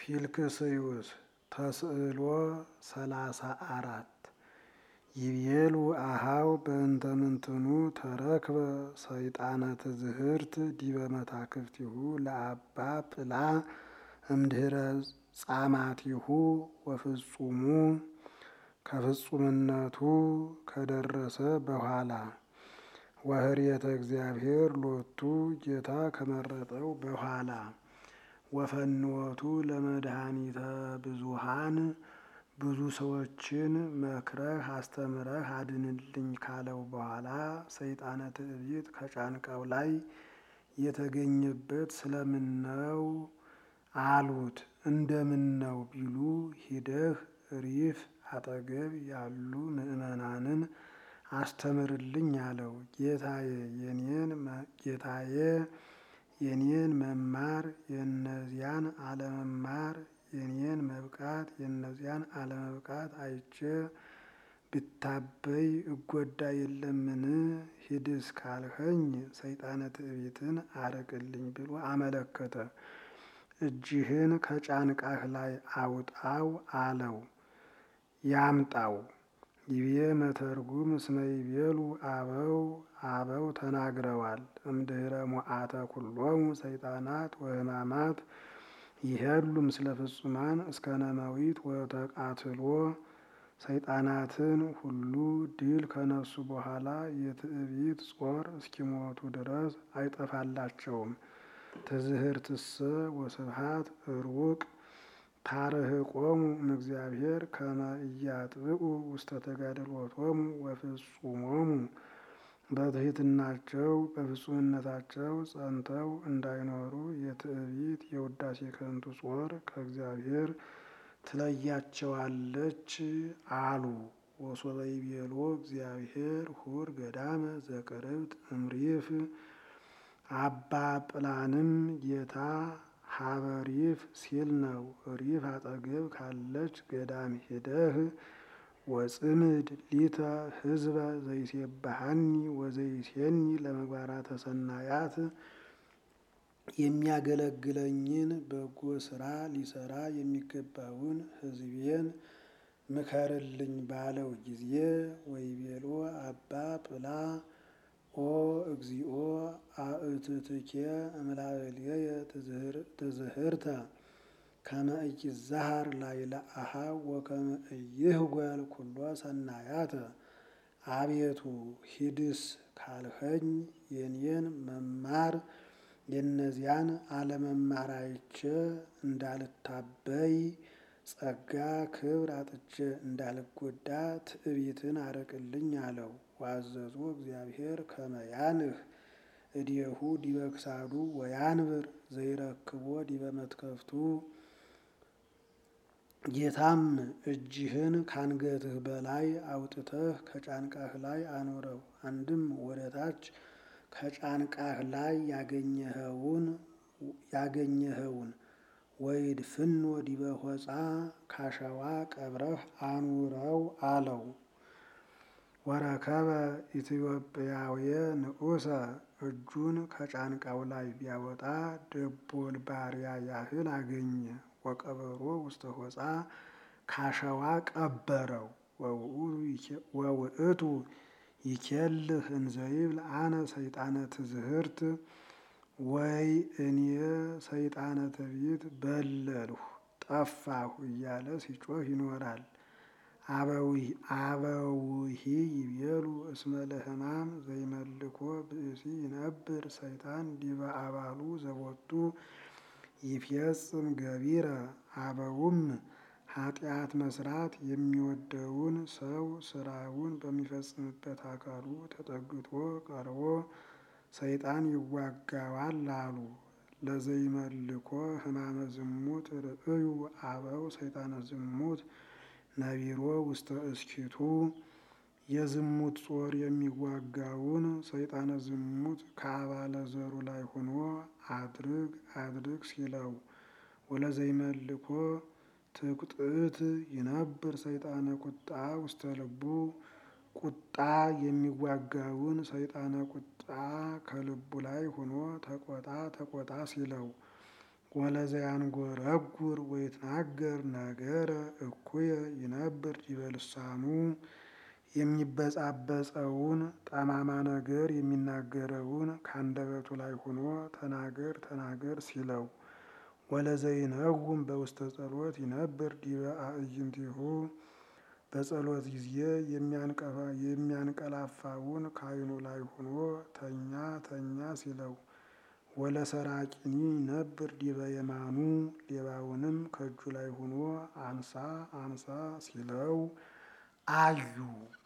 ፊልክስዩስ ተስዕሎ ሰላሳ አራት ይቤሉ አሃው በእንተ ምንትኑ ተረክበ ሰይጣነ ትዝህርት ዲበ መታክፍቲሁ ለአባ ጵላ እምድህረ ጻማቲሁ ወፍጹሙ ከፍጹምነቱ ከደረሰ በኋላ ወህርየተ እግዚአብሔር ሎቱ ጌታ ከመረጠው በኋላ ወፈንወቱ ለመድኃኒተ ብዙሃን ብዙ ሰዎችን መክረህ አስተምረህ አድንልኝ ካለው በኋላ ሰይጣነ ትዕቢት ከጫንቃው ላይ የተገኘበት ስለምን ነው አሉት። እንደምን ነው ቢሉ ሂደህ ሪፍ አጠገብ ያሉ ምዕመናንን አስተምርልኝ አለው። ጌታዬ የኔን ጌታዬ የኔን መማር የእነዚያን አለመማር የኔን መብቃት የእነዚያን አለመብቃት አይቼ ብታበይ እጎዳ የለምን? ሂድስ ካልኸኝ ሰይጣነ ትዕቢትን አርቅልኝ ብሎ አመለከተ። እጅህን ከጫንቃህ ላይ አውጣው አለው። ያምጣው ይቤ መተርጉም እስመ ይቤሉ አበው አበው ተናግረዋል። እምድህረ ሞዓተ ኩሎሙ ሰይጣናት ወሕማማት ይሄሉ ምስለ ፍጹማን እስከ ነመዊት ወተቃትሎ ሰይጣናትን ሁሉ ድል ከነሱ በኋላ የትዕቢት ጾር እስኪሞቱ ድረስ አይጠፋላቸውም። ትዝህርትሰ ወስብሃት ሩቅ ታርህቆሙ እምእግዚአብሔር ከመ ኢያጥብቁ ውስተ ተጋድሎቶሙ ወፍጹሞሙ በትሕትናቸው በፍጹምነታቸው ጸንተው እንዳይኖሩ የትዕቢት የውዳሴ ከንቱ ጾር ከእግዚአብሔር ትለያቸዋለች አሉ። ወሶበ ይቤሎ እግዚአብሔር ሁር ገዳመ ዘቅርብት እምሪፍ አባ ጵላንም ጌታ ሀበ ሪፍ ሲል ነው። ሪፍ አጠገብ ካለች ገዳም ሄደህ ወጽምድ ሊተ ህዝበ ዘይሴባሃኒ ወዘይሴኒ ለመግባራተ ሰናያት የሚያገለግለኝን በጎ ስራ ሊሰራ የሚገባውን ሕዝቤን ምከርልኝ ባለው ጊዜ ወይቤሎ አባ ጵላ ኦ እግዚኦ አእትትኬ እምላእልየ ትዝህርተ ከመ ኢይዛሃር ላዕለ አኀው ወከመ ኢይህጐል ኩሎ ሰናያተ። አቤቱ ሂድስ ካልኸኝ የኔን መማር የእነዚያን አለመማር አይቼ እንዳልታበይ ጸጋ ክብር አጥቼ እንዳልጎዳ ትዕቢትን አርቅልኝ አለው። ዋዘዞ እግዚአብሔር ከመ ያንህ እዴሁ ዲበ ክሳዱ ወያንብር ዘይረክቦ ዲበ መትከፍቱ። ጌታም እጅህን ካንገትህ በላይ አውጥተህ ከጫንቃህ ላይ አኖረው። አንድም ወደ ታች ከጫንቃህ ላይ ያገኘኸውን ያገኘኸውን ወይድፍኖ ዲበ ሆጻ ካሸዋ ቀብረህ አኑረው አለው። ወረከበ ኢትዮጵያውየ ንዑሰ እጁን ከጫንቃው ላይ ቢያወጣ ደቦል ባሪያ ያህል አገኘ። ወቀበሮ ውስተ ሆጻ ካሸዋ ቀበረው። ወውእቱ ይኬልህ እንዘይብል አነ ሰይጣነ ትዝህርት ወይ እኔ ሰይጣነ ትዕቢት በለልሁ ጠፋሁ እያለ ሲጮህ ይኖራል። አበውሂ ይቤሉ እስመ ለሕማም ዘይመልኮ ብእሲ ይነብር ሰይጣን ዲበ አባሉ ዘቦቱ ይፌጽም ገቢረ። አበውም ኃጢአት መስራት የሚወደውን ሰው ስራውን በሚፈጽምበት አካሉ ተጠግቶ ቀርቦ ሰይጣን ይዋጋዋል አሉ። ለዘይመልኮ ሕማመ ዝሙት ርእዩ አበው ሰይጣነ ዝሙት ነቢሮ ውስተ እስኪቱ የዝሙት ጾር የሚዋጋውን ሰይጣነ ዝሙት ከአባለ ዘሩ ላይ ሆኖ አድርግ አድርግ ሲለው ወለዘይመልኮ ትቁጥእት ይነብር ሰይጣነ ቁጣ ውስተ ልቡ ቁጣ የሚዋጋውን ሰይጣነ ቁጣ ከልቡ ላይ ሆኖ ተቆጣ ተቆጣ ሲለው ወለዘያንጎረጉር ወይትናገር ነገረ እኩየ ይነብር ዲበ ልሳኑ የሚበጻበጸውን ጠማማ ነገር የሚናገረውን ከአንደበቱ ላይ ሆኖ ተናገር ተናገር ሲለው ወለዘይነውም በውስተ ጸሎት ይነብር ዲበ አዕይንቲሁ በጸሎት ጊዜ የሚያንቀላፋውን ከዓይኑ ላይ ሆኖ ተኛ ተኛ ሲለው ወለሰራቂኒ ይነብር ዲበ የማኑ ሌባውንም ከእጁ ላይ ሆኖ አንሳ አንሳ ሲለው አዩ።